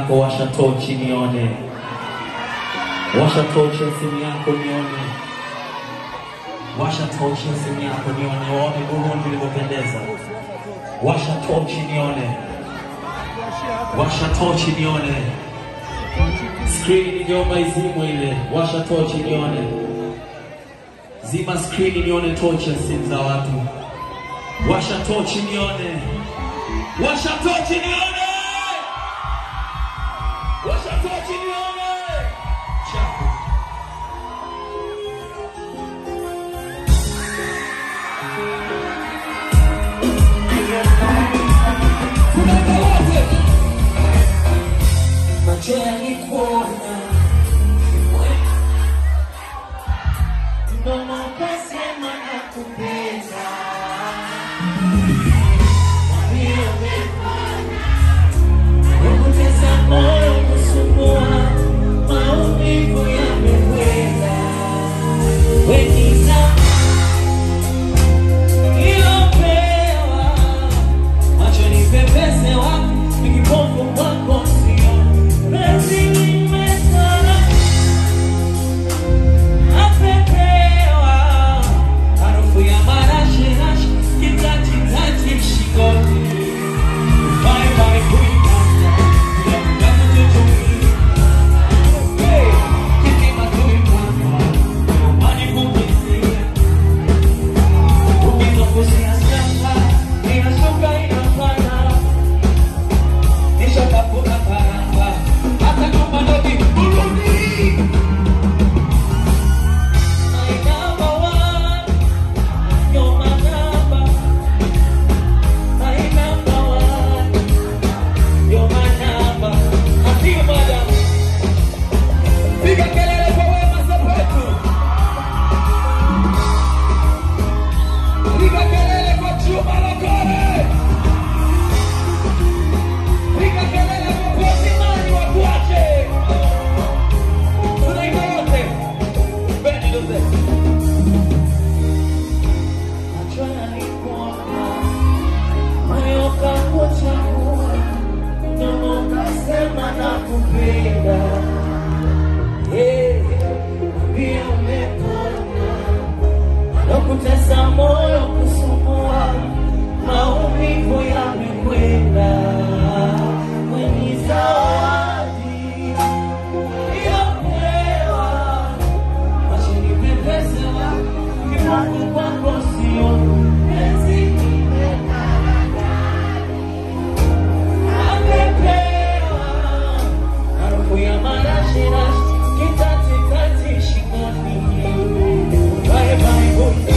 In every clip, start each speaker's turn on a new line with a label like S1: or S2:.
S1: yako, washa tochi nione, washa tochi ya simu yako nione, washa tochi ya simu yako nione, waone Burundi ilivyopendeza. Washa tochi nione, washa tochi nione, skrini ningeomba izimwe ile, washa tochi nione, zima skrini nione tochi ya simu za watu, washa tochi nione, washa tochi nione, washa tochi nione, chafu
S2: macho yalikuona, mdomo ukasema nakupenda. Moyo umepona, ukutesa moyo kusumbua, maumivu yamekwenda. Weniza ilopewa macho ni pepese wapi nikipofu kwako sio penzi limesana napepewa harufu ya marashirashi kitatitati shingoni Bye bye kuipata kama tutumii Hey, kisima tuipata Mani kumisia Ukizunguzia sasa inashuka inapanda nishatafuta karanga hata kama ndo kiburudi My number one, you're my number. My number one, you're my number. Asiye madam, piga kelele kwa Wema Sepetu, piga kelele kwa Juma Lokole. Piga kelele popote mali wakuache. Tunaimba wote. Bendi ndoze. Macho yalikuona, moyo ukakuchagua, mdomo ukasema nakupenda. Eh, pia umepona. Nakutesa moyo kusumbua, maumivu yamekwenda. Kwenye zawadi iliyopewa, macho ni pepese wako, kifungu kwako sio penzi amepewa, harufu ya marashirashi, kitatikati shingoni. Bye bye boy.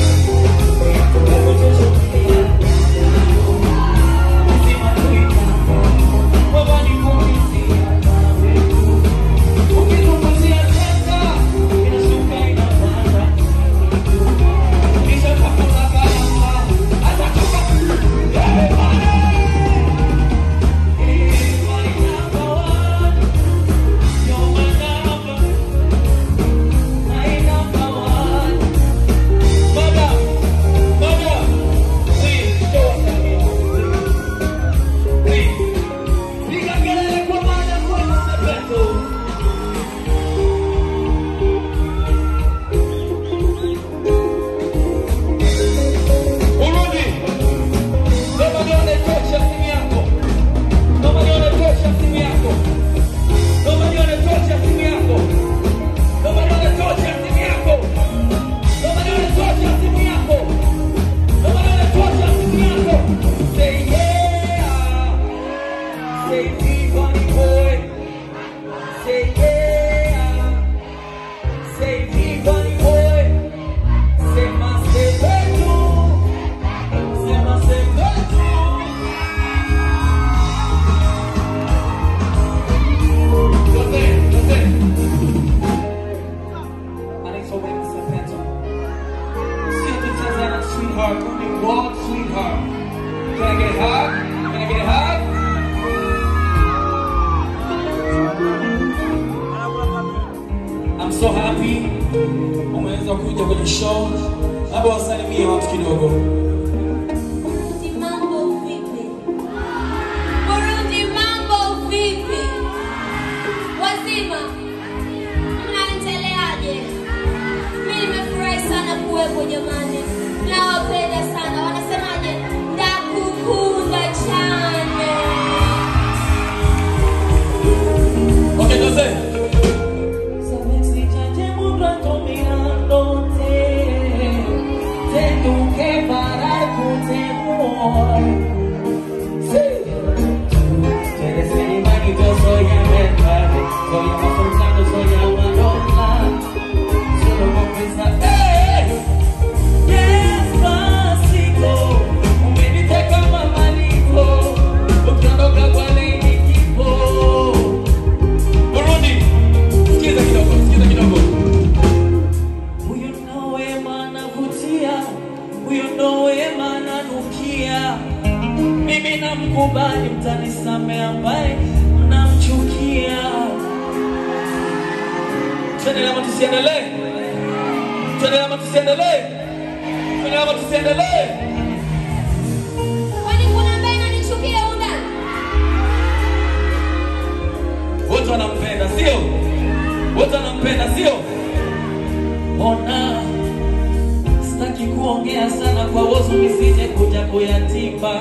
S2: Mother, mother, please show us that Please. Piga kelele kwa maana Wema Sepetu. Urudi. Naomba nione tochi ya simu yako. Naomba nione tochi ya simu yako. Naomba nione tochi ya simu yako. Naomba nione tochi ya simu yako. Naomba nione tochi ya simu yako. Naomba nione tochi ya simu yako. Say yeah. Say T-Bunny boy. Say yeah. Say T-Bunny boy. Say my Sepetu. Say my Sepetu. Jose, Jose. Anaitwa Wema Sepetu. Sio tu Tanzania sweetheart, only world sweetheart. Can I get a hug? Can I get a hug? I'm so happy umeweza kuja kwenye show. Labda wasalimie watu kidogo.
S3: Burundi mambo vipi? Burundi mambo vipi?
S2: amor. Sí. Tú eres mi manito, soy América, soy africano, soy Amadona. Solo con pensar, ¡eh! Despacito, umeniteka kama maliko, ukiondoka kwa lini kipo. Burundi, sikiza kidogo, sikiza kidogo. Huyo ndo wema anavutia, huyo ndo wema ananukia. Mimi namkubali, mtanisamehe ambaye mnamchukia. Tuendelee ama tusiendelee? Tuendelee ama tusiendelee? Tuendelee ama tusiendelee?
S3: Kwani kuna ambaye ananichukia humu ndani?
S2: Wote wanampenda, sio? Wote wanampenda, sio? Ona, sitaki kuongea sana kwa wozu nisije kuja kuyatimba,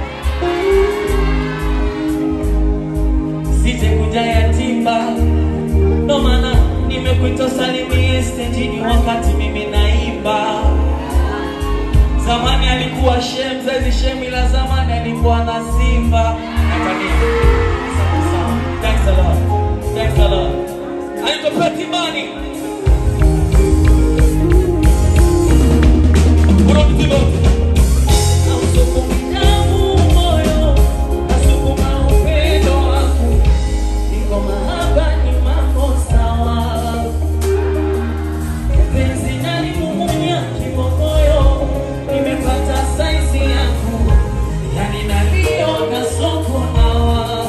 S2: sije kuja yatimba. Ndo maana nimekuita salimie stejini wakati mimi naimba. Zamani alikuwa shem, saizi shem, ila zamani alikuwa na sifa. Natania. Sawa, sawa. Thanks a lot. Thanks a lot. Anaitwa Petty Money. Burundi Zimbabwe. Nausukuma damu moyo, nasukuma upendo wangu. Niko mahaba ni mambo sawa. Penzi nalimumunya kimomoyo, nimepata saizi yangu, yani naliona soko hawa.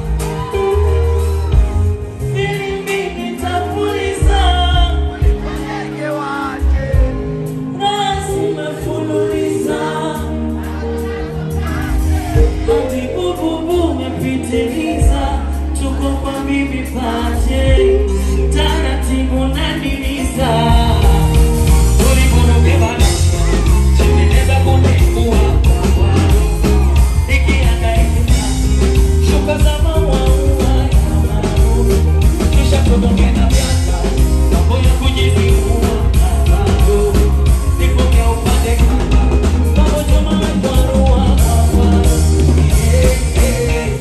S2: Filimbi nitapuliza, rasi mefululiza, hadi bububu umepitiliza, tuko kwa bibi pache, taratibu naniliza Ulipobebana, tengeneza kunikuwa kwa Nikihangaika, shuka za maua ya maua. Kisha tugonge na vyaka, mambo ya kujizibua bado. Nipoke upande kaka, mambo choma kwa rua hapa. Eh, eh.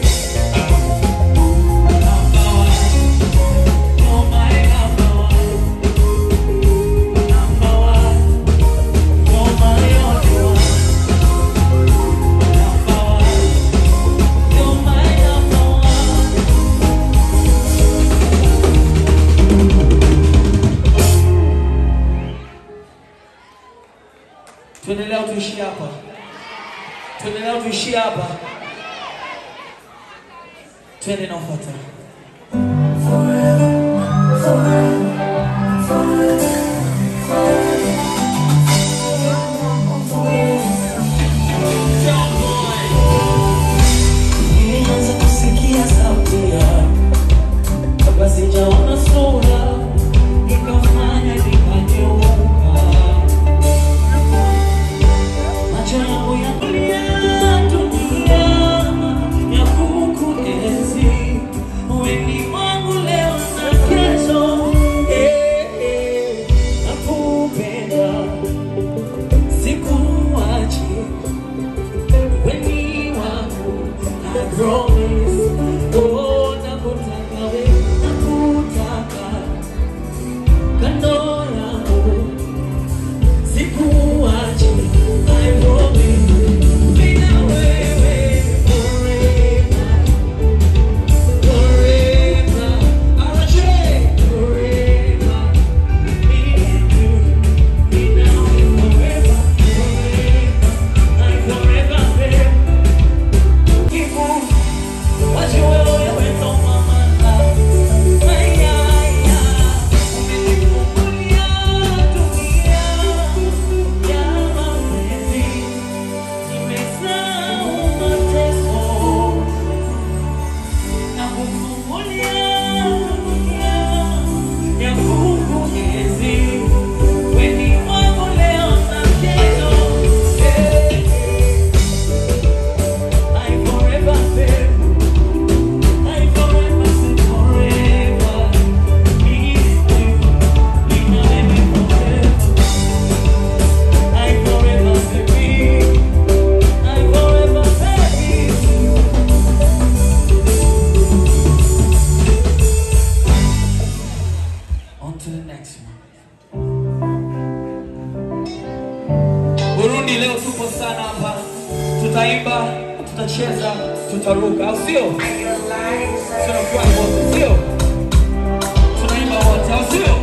S2: Number one, you're my number one. Number one, you're my only one. Number one, you're my number one. Tuendelee au tuishie hapa? Tuendelee au tuishie hapa? Twende na ufuatao. Nilianza kusikia sauti yako kabla sijaona sura, ikafanya nikageuka. Macho yangu yakulia dunia ya kukuenzi, wewe ni wangu leo na kesho, tutaimba, tutacheza, tutaruka, au sio? Tunafurahi wote, sio? Tunaimba wote, au sio?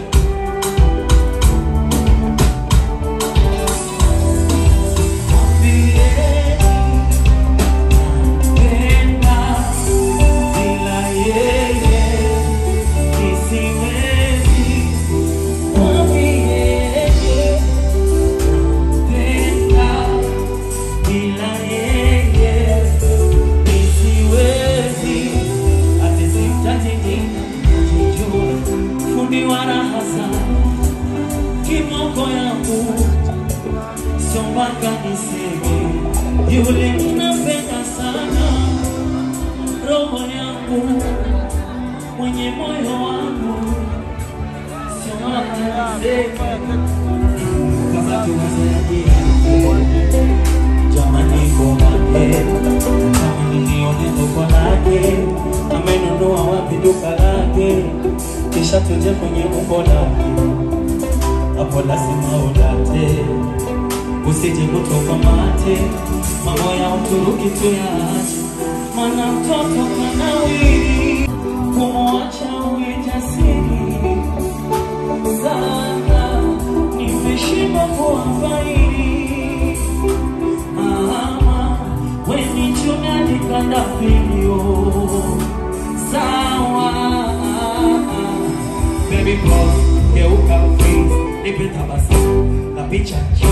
S1: Kimoko yangu sio mpaka niseme yule ninapenda sana, roho yangu mwenye moyo wangu sio mpaka niseme kama tuwazaji jamani, komake kama ninione duka lake amenunua wapi duka lake, kisha tuje kwenye umbo lake hapo lazima udate, usije kutoka mate, mambo ya Uturuki tuyaache, maana mtoto kanawiri, kumwacha uwe jasiri sana, nimeshindwa kuwafairi mama, weni chunani kandafilio sawa baby pause, geuka please, nipe tabasamu na picha